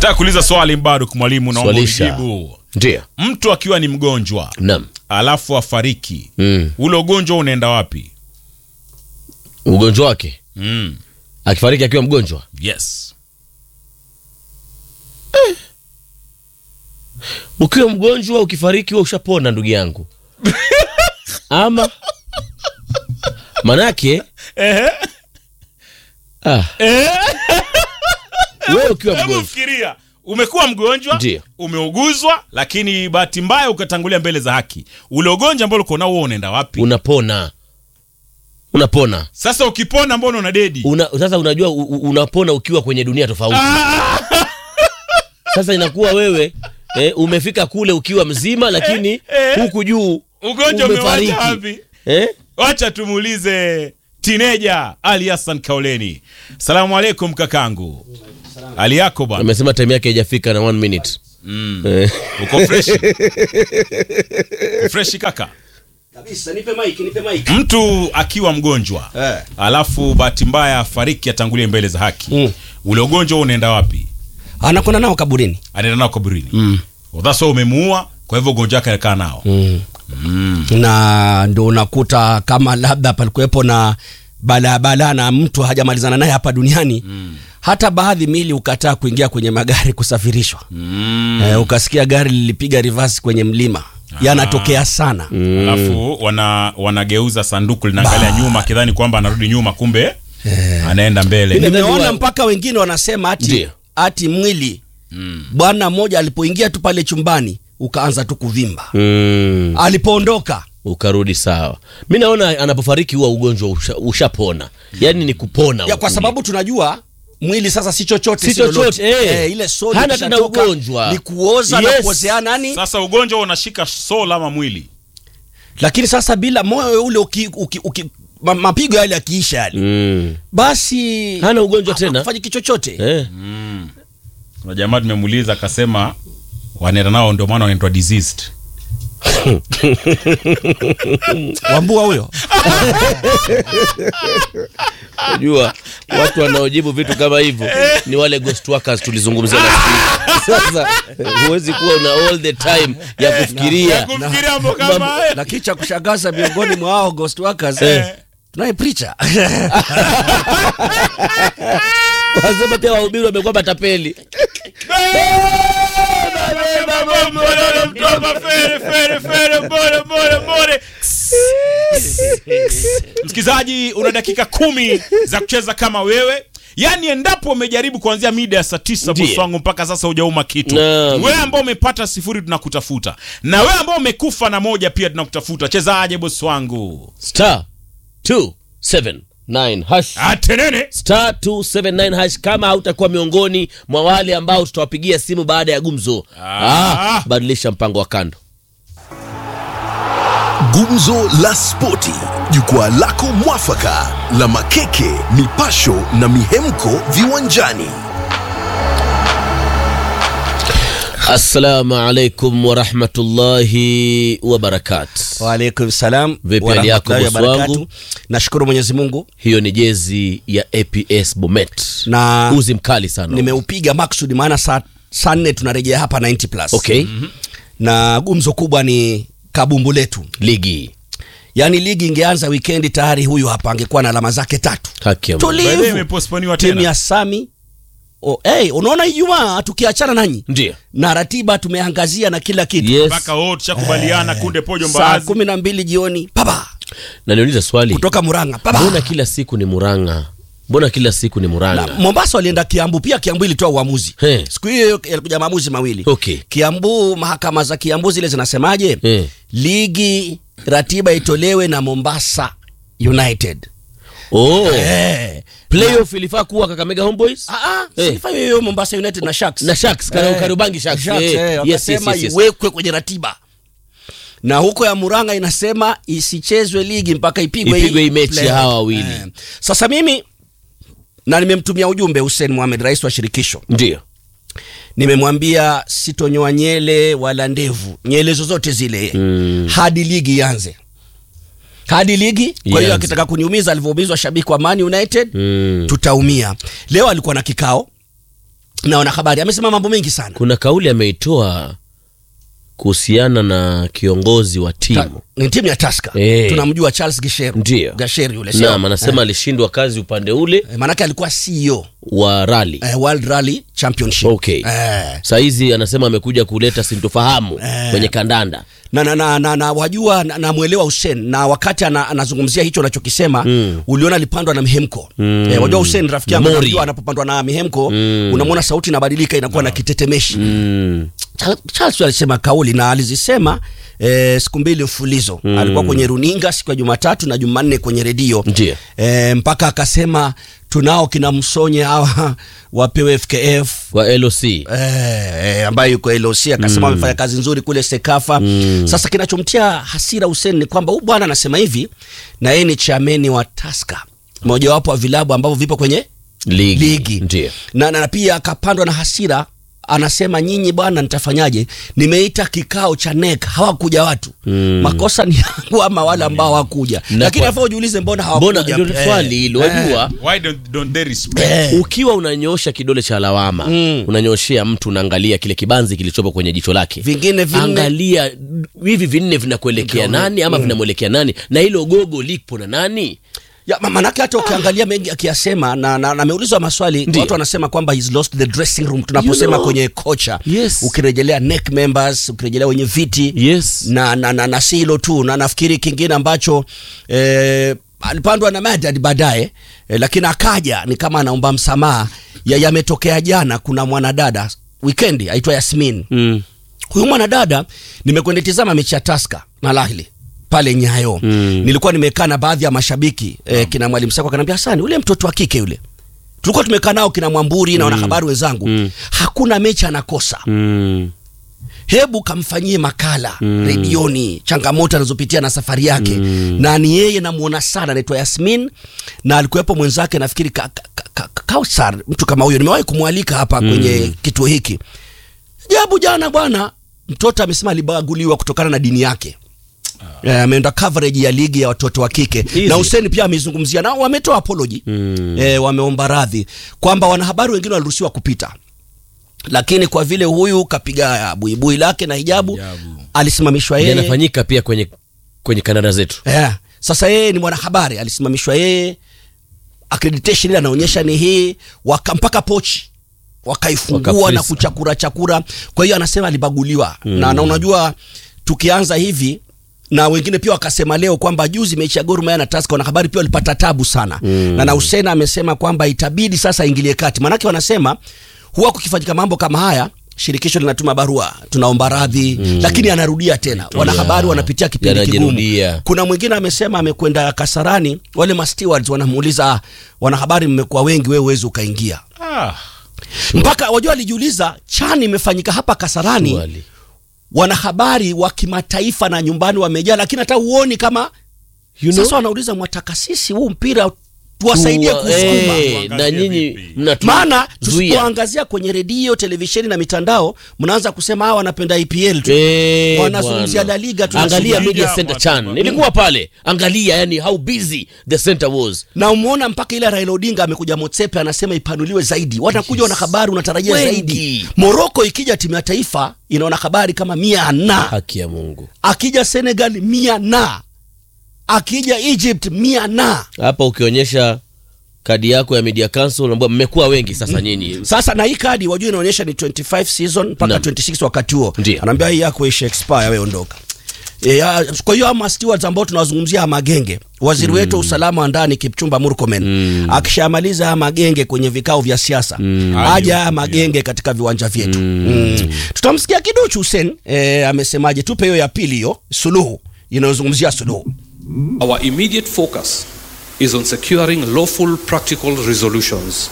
Nataka kuuliza swali bado kwa mwalimu, naomba Swalisha. unijibu. Ndio. Mtu akiwa ni mgonjwa Naam. alafu afariki, Mm. ule ugonjwa unaenda wapi? Ugonjwa wake Mm. akifariki akiwa mgonjwa Yes. ukiwa mgonjwa ukifariki wewe ushapona ndugu yangu ama manake ah. wewe ukiwa Hebu mgonjwa fikiria, umekuwa mgonjwa, Ndio. umeuguzwa, lakini bahati mbaya ukatangulia mbele za haki. Ule ugonjwa ambao uko nao wewe unaenda wapi? unapona unapona Sasa ukipona, mbona una dedi? Una, sasa unajua u, u- unapona ukiwa kwenye dunia tofauti sasa inakuwa wewe eh, umefika kule ukiwa mzima lakini eh. huku juu Ugonjwa umefariki. umewacha wapi? eh? Wacha tumuulize tineja Ali Hassan Kauleni. Salamu alaikum kakangu. Hali yako bwana? amesema time yake haijafika na one minute eh. Uko freshi? Uko freshi kaka? Kabisa, nipe mic, nipe mic. Mtu akiwa mgonjwa Eh. alafu bahati mbaya afariki atangulie mbele za haki Mm. ule ugonjwa huo unaenda wapi? Anakwenda nao kaburini. Anaenda nao kaburini. Mm. That's why umemuua, kwa hivyo ugonjwa wake anakaa nao. na ndo unakuta kama labda palikuwepo na balabala na mtu hajamalizana naye hapa duniani hata baadhi mili ukataa kuingia kwenye magari kusafirishwa Mm. eh, ukasikia gari lilipiga reverse kwenye mlima yanatokea sana Alafu wana wanageuza sanduku linaangalia nyuma akidhani kwamba anarudi nyuma kumbe anaenda mbele. Mimi- nimeona wa- mpaka wengine wanasema ati, Ndiyo. ati mwili bwana mmoja alipoingia tu pale chumbani ukaanza tu kuvimba mm. alipoondoka ukarudi sawa mi naona anapofariki huwa ugonjwa usha- ushapona yaani ni kupona ya kwa kule. sababu tunajua mwili sasa si chochote Si lolote. chochote, eh. eh, ile sodi Hana tena ikishatoka, ugonjwa. ni kuoza na Yes. kuozea nani Sasa ugonjwa unashika soul ama mwili. lakini sasa bila moyo ule uki, uki, uki, ma, mapigo yale yakiisha yale mm. basi Hana ugonjwa tena. hafanyi kichochote eh. Kuna jamaa tumemuuliza akasema wanaenda nao ndio maana wanaitwa diseased. wambua huyo Unajua watu wanaojibu vitu kama hivyo ni wale ghost workers tulizungumzia last week. Sasa huwezi kuwa una all the time ya kufikiria Kufikiria mambo kama haya. lakini cha kushangaza miongoni mwa hao ghost workers Eh. tunaye preacher wasema pia wahubiri wamekuwa matapeli Msikilizaji, una dakika kumi za kucheza kama wewe. Yaani, endapo umejaribu kuanzia mida ya saa tisa Ndiyo. bosi wangu mpaka sasa hujauma kitu, Naam. wewe ambao umepata sifuri tunakutafuta, na wewe ambao umekufa na moja pia tunakutafuta. Chezaje bosi wangu? star 279 hash Atenene star 279 hash kama hautakuwa miongoni mwa wale ambao tutawapigia simu baada ya gumzo Ah. ah, badilisha mpango wa kando Gumzo la Spoti, jukwaa lako mwafaka la makeke, mipasho na mihemko viwanjani. assalamu alaikum warahmatullahi wabarakatu waalaikum salam Vipi wa hali yako, rahmatullahi bosi wa wangu? barakatuh. nashukuru mwenyezi mungu hiyo ni jezi ya aps bomet Na- uzi mkali sana nimeupiga maksudi maana saa saa nne tunarejea hapa 90 plus okay na gumzo kubwa ni kabumbu letu ligi yaani ligi ingeanza wikendi tayari huyu hapa angekuwa na alama zake tatu haki ya Mungu. By the way, tulivu imepostponiwa timu tena. ya sami oh, hey, unaona ijumaa tukiachana nanyi ndio na ratiba tumeangazia na kila kitu yes mpaka wote tushakubaliana kunde pojo saa mbaazi. kumi na mbili jioni papa na niuliza swali kutoka muranga papa mbona kila siku ni muranga mbona kila siku ni na muranga mombasa walienda kiambu pia kiambu ilitoa uamuzi He. siku hiyo yalikuja maamuzi mawili Okay. kiambu mahakama za kiambu zile zinasemaje He. ligi ratiba itolewe na mombasa united oh. eh. playoff ilifaa kuwa kakamega homeboys Ah, ah, Eh. silifanya hiyo mombasa united na sharks na sharks Kar- Eh, Kariobangi Sharks. Sharks, Eh, eh, yes, wakasema yes, yes, yes. iwekwe kwenye ratiba na huko ya muranga inasema isichezwe ligi mpaka ipigwe Ipigwe hii mechi ya playoff. hawa wawili. Eh. sasa mimi na nimemtumia ujumbe hussein mohamed rais wa shirikisho ndio nimemwambia sitonyoa nyele wala ndevu nyele zozote zile mm. hadi ligi ianze hadi ligi kwa hiyo Ianze. akitaka kuniumiza alivyoumizwa shabiki wa man united Mm. tutaumia leo alikuwa na kikao na wanahabari amesema mambo mengi sana kuna kauli ameitoa kuhusiana na kiongozi wa Ta- timu ni timu ya taska Eh. tunamjua charles gisheru Ndio. gasher yule sio? nam anasema alishindwa kazi upande ule Eh, maanake alikuwa ceo wa rali eh, world rally championship Okay. eh, sahizi anasema amekuja kuleta sintofahamu kwenye kandanda na, na, na, na, na wajua namwelewa na namwelewa Hussein na wakati ana, anazungumzia hicho anachokisema mm. uliona alipandwa na mihemko mm. eh, wajua Hussein rafiki yangu Mori. anajua anapopandwa na mihemko mm. unamwona sauti inabadilika inakuwa na kitetemeshi mm. Cha- Charles alisema kauli na alizisema eh, siku mbili mfulizo mm. alikuwa kwenye runinga siku ya Jumatatu na Jumanne kwenye redio Ndio. eh, mpaka akasema tunao kina Msonye hawa wapewe FKF wa loc Eh, eh, ambaye yuko LOC akasema amefanya kazi nzuri kule Sekafa. Sasa kinachomtia hasira Hussein ni kwamba huyu bwana anasema hivi na yeye ni chameni wa Tusker, mojawapo wa vilabu ambavyo vipo kwenye ligi, ligi. ndio Na, na, na pia akapandwa na hasira anasema nyinyi bwana, nitafanyaje? Nimeita kikao cha NEC hawakuja watu mm. makosa ni yangu ama wale ambao hawakuja? Na Lakini kwa- afaa ujiulize mbona mbona hawakuja? ndio Eh, swali hilo eh, wajua Why don't, don't they respect? eh. ukiwa unanyoosha kidole cha lawama mm. unanyoshea mtu unaangalia kile kibanzi kilichopo kwenye jicho lake Vingine vinne. angalia hivi vinne vinakuelekea nani ama vinamwelekea nani na hilo gogo lipo na nani Ya, ma- manake hata ukiangalia mengi akiyasema na, na, na ameulizwa maswali Ndio. watu wanasema kwamba he's lost the dressing room tunaposema You know. kwenye kocha Yes. ukirejelea NEC members ukirejelea wenye viti yes na, na, na, na si hilo tu na nafikiri kingine ambacho eh, alipandwa na Madad baadaye eh, lakini akaja ni kama anaomba msamaha ya yametokea jana kuna mwanadada wikendi aitwa Yasmin mm. huyu mwanadada nimekwenda tizama mechi ya Taska na Al Ahly pale Nyayo mm. nilikuwa nimekaa na baadhi ya mashabiki eh, kina mwalimu Sako akaniambia Hasani ule mtoto wa kike yule tulikuwa tumekaa nao kina Mwamburi na wanahabari wenzangu Mm. hakuna mechi anakosa Mm. hebu kamfanyie makala mm. redioni changamoto anazopitia na safari yake mm. na ni yeye namuona sana anaitwa Yasmin na alikuwepo mwenzake nafikiri ka, ka, ka, ka, Kausar mtu kama huyo nimewahi kumwalika hapa mm. kwenye kituo hiki jabu jana bwana mtoto amesema alibaguliwa kutokana na dini yake Eh, ameenda coverage ya ligi ya watoto wa kike Easy. na Hussein pia amezungumzia na wametoa apology mm. eh, wameomba radhi kwamba wanahabari wengine waliruhusiwa kupita lakini kwa vile huyu kapiga buibui lake na hijabu Hijabu. alisimamishwa yeye yanafanyika pia kwenye kwenye kanada zetu yeah. Sasa yeye ni mwanahabari, alisimamishwa yeye, accreditation ile anaonyesha ni hii, waka mpaka pochi wakaifungua Wakafrisa. na kuchakura chakura. Kwa hiyo anasema alibaguliwa mm. na, na unajua tukianza hivi na wengine pia wakasema leo kwamba juzi mechi ya Gor Mahia na Tusker wanahabari pia walipata tabu sana mm. na na Hussein amesema kwamba itabidi sasa ingilie kati, maanake wanasema huwa kukifanyika mambo kama haya shirikisho linatuma barua tunaomba radhi mm. lakini anarudia tena wanahabari wanapitia kipindi kigumu Yanajirudia. kuna mwingine amesema amekwenda Kasarani, wale ma stewards wanamuuliza "Ah, wanahabari, mmekuwa wengi, wewe uwezi ukaingia Ah, mpaka wajua, alijiuliza chani imefanyika hapa Kasarani, Wali. wanahabari wa kimataifa na nyumbani wamejaa, lakini hata huoni kama You know? sasa wanauliza mwataka sisi huu mpira tuwasaidie Tuwa- kusukuma eh, na Tuangazie nyinyi vipi? mnatu- maana zuia. tusipoangazia kwenye redio televisheni na mitandao mnaanza kusema hawa wanapenda IPL tu Eh, wanazungumzia bwana. La Liga angalia tunazungumzia media Liga, center watu- chan nilikuwa pale angalia yani how busy the center was na umeona mpaka ile Raila Odinga amekuja Motsepe anasema ipanuliwe zaidi, wanakuja wanahabari, unatarajia Wengi. zaidi. Moroko ikija timu ya taifa ina wanahabari kama mia na haki ya mungu akija Senegal mia na akija Egypt mia na hapa ukionyesha kadi yako ya media council unaambiwa mmekuwa wengi sasa nyinyi sasa na hii kadi wajua inaonyesha ni 25 season mpaka Naam. 26 wakati huo, Ndio. anaambia hii yako isha expire, wewe ondoka. E, ya, kwa hiyo ama stewards ambao tunawazungumzia haya magenge, waziri wetu wa usalama wa ndani Kipchumba Murkomen akishamaliza haya magenge kwenye vikao vya siasa aja haya magenge katika viwanja vyetu mm. tutamsikia kiduchu Hussein e, amesemaje? Tupe hiyo ya pili, hiyo suluhu inayozungumzia suluhu. Our immediate focus is on securing lawful, practical resolutions.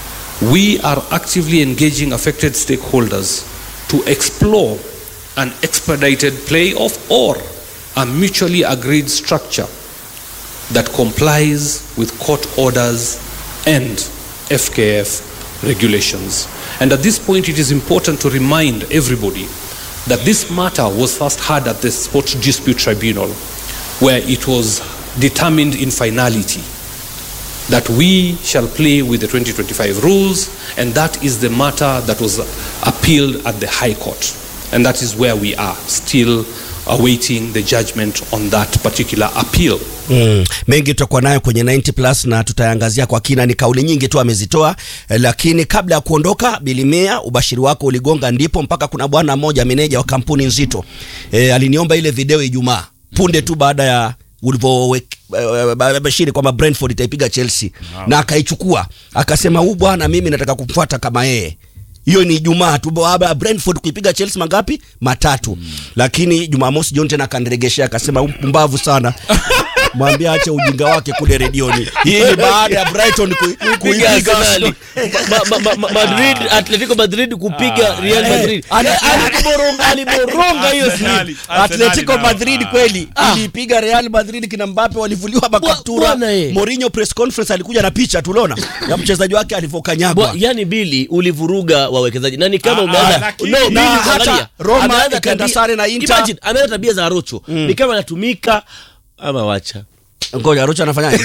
We are actively engaging affected stakeholders to explore an expedited playoff or a mutually agreed structure that complies with court orders and FKF regulations. And at this point, it is important to remind everybody that this matter was first heard at the Sports Dispute Tribunal, where it was determined in finality that we shall play with the 2025 rules, and that is the matter that was appealed at the High Court. And that is where we are, still awaiting the judgment on that particular appeal. Mm. Mengi tutakuwa nayo kwenye 90 plus na tutayangazia kwa kina. Ni kauli nyingi tu amezitoa eh, lakini kabla ya kuondoka, Bilimia, ubashiri wako uligonga ndipo mpaka kuna bwana mmoja meneja wa kampuni nzito eh, aliniomba ile video Ijumaa punde tu baada ya ulivyobashiri kwamba Brentford itaipiga Chelsea na akaichukua akasema, huu bwana mimi nataka kumfuata kama yeye hiyo ni Ijumaa tu baada ya Brentford kuipiga Chelsea mangapi? Matatu. Mm. Lakini Jumamosi John tena akaniregeshea akasema mpumbavu sana. Mwambie ache ujinga wake kule redioni. Hii ni baada ya Brighton ku, kupiga kuipiga Arsenali. Arsenal. Ma- ma- ma- Madrid, Atletico Madrid kupiga Real eh, Madrid. ana- Eh, aliboronga- aliboronga hiyo Arsenali. siku. Atletico Arsenali Madrid nao. kweli Ah. ilipiga Real Madrid kina Mbappe walivuliwa makaptura. bwana eh. Mourinho press conference alikuja na picha tuliona ya mchezaji wake Bwa, alivyokanyagwa. yani bili ulivuruga wawekezaji na ni kama Ah, umeanza ah, lakini- no, na Bili, hata angalia. Roma Ameanza ikaenda tabia- sare na Inter. Imagine, ameanza tabia za Rocho ni kama anatumika ama wacha Ngoja Rocha anafanyaje?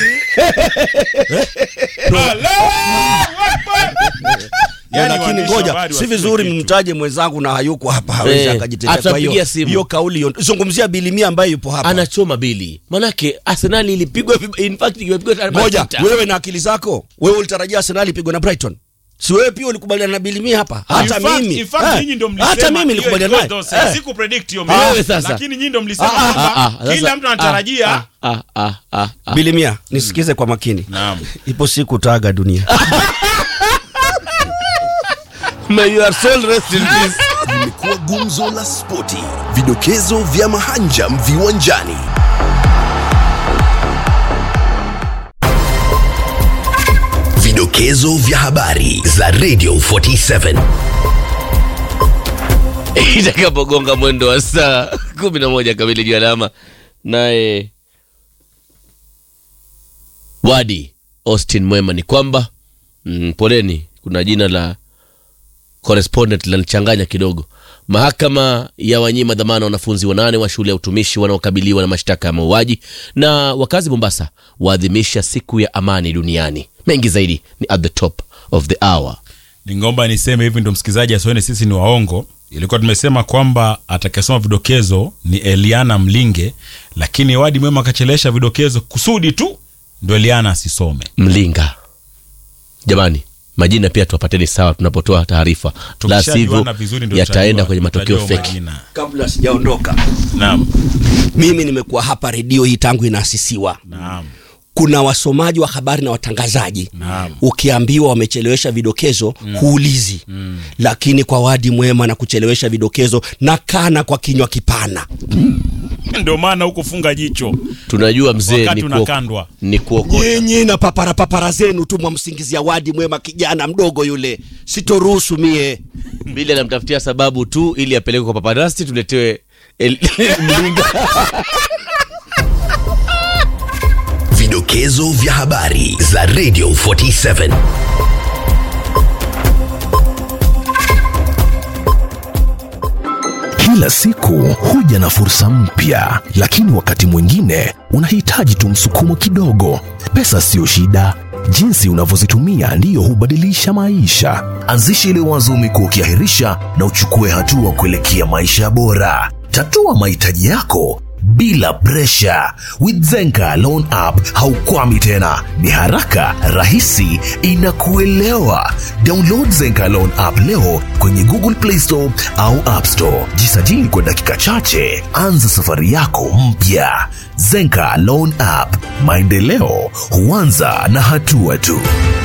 Yani lakini waandishi wa ngoja habari si waseme vizuri kitu. mtaje mwenzangu na hayuko hapa hawezi Eh, akajitetea. Kwa atapigia hiyo simu. hiyo kauli hiyo, zungumzia Bilimia ambaye yupo hapa. anachoma Bili manake Arsenal ilipigwa vib- in fact imepigwa tare- Ngoja masita. wewe na akili zako, wewe ulitarajia Arsenal ipigwe na Brighton? Si wewe pia ulikubaliana na Bilimia hapa? Hata In fact- mimi. in fact, Eh, nyinyi ndio mlisema Hata mimi hiyo nilikubaliana naye. ilikuwa dose. Eh. Sikupredict hiyo Ah, mimi. wewe sasa. Lakini nyinyi ndio mlisema Ah, ah, kwamba Ah, ah, kila sasa- mtu anatarajia ah, ah, ah, ah, ah. Bilimia, nisikize kwa makini. Naam. Ipo siku utaaga dunia. May your soul rest in peace. limekuwa gumzo la spoti, vidokezo vya mahanjam viwanjani. Vidokezo vya habari za Radio 47. itakapogonga mwendo wa saa kumi na moja kamili juu alama naye wadi austin mwema ni kwamba mm, poleni kuna jina la correspondent linachanganya kidogo mahakama ya wanyima dhamana wanafunzi wanane wa shule ya utumishi wanaokabiliwa na mashtaka ya mauaji na wakazi mombasa waadhimisha siku ya amani duniani mengi zaidi ni at the top of the hour ningomba niseme hivi ndo msikilizaji asione sisi ni waongo ilikuwa tumesema kwamba atakayesoma vidokezo ni eliana mlinge lakini wadi mwema akachelesha vidokezo kusudi tu ndo eliana asisome mlinga jamani majina pia tuwapateni sawa tunapotoa taarifa la Tukishajuana sivyo vizuri ndo yataenda tutajua- kwenye matokeo tutajua feki majina. Kabla sijaondoka, naam mimi nimekuwa hapa redio hii tangu inaasisiwa. naam kuna wasomaji wa habari na watangazaji Naam. ukiambiwa wamechelewesha vidokezo huulizi lakini kwa wadi mwema na kuchelewesha vidokezo na kana kwa kinywa kipana ndio maana huko funga jicho tunajua mzee Wakati ni, kuok- unakandwa. ni kuokota nyinyi na papara papara zenu tu mwamsingizia wadi mwema kijana mdogo yule sitoruhusu mie bili anamtafutia sababu tu ili apelekwe kwa paparasti tuletewe el- mlinga Vidokezo vya habari za Radio 47. Kila siku huja na fursa mpya, lakini wakati mwingine unahitaji tu msukumo kidogo. Pesa siyo shida, jinsi unavyozitumia ndiyo hubadilisha maisha. Anzisha ile wazo umekuwa ukiahirisha na uchukue hatua kuelekea maisha bora. Tatua mahitaji yako bila presha. With Zenka Loan App haukwami tena, ni haraka, rahisi, inakuelewa. Download Zenka Loan App leo kwenye Google Play Store au App Store. Jisajili kwa dakika chache, anza safari yako mpya. Zenka Loan App, maendeleo huanza na hatua tu.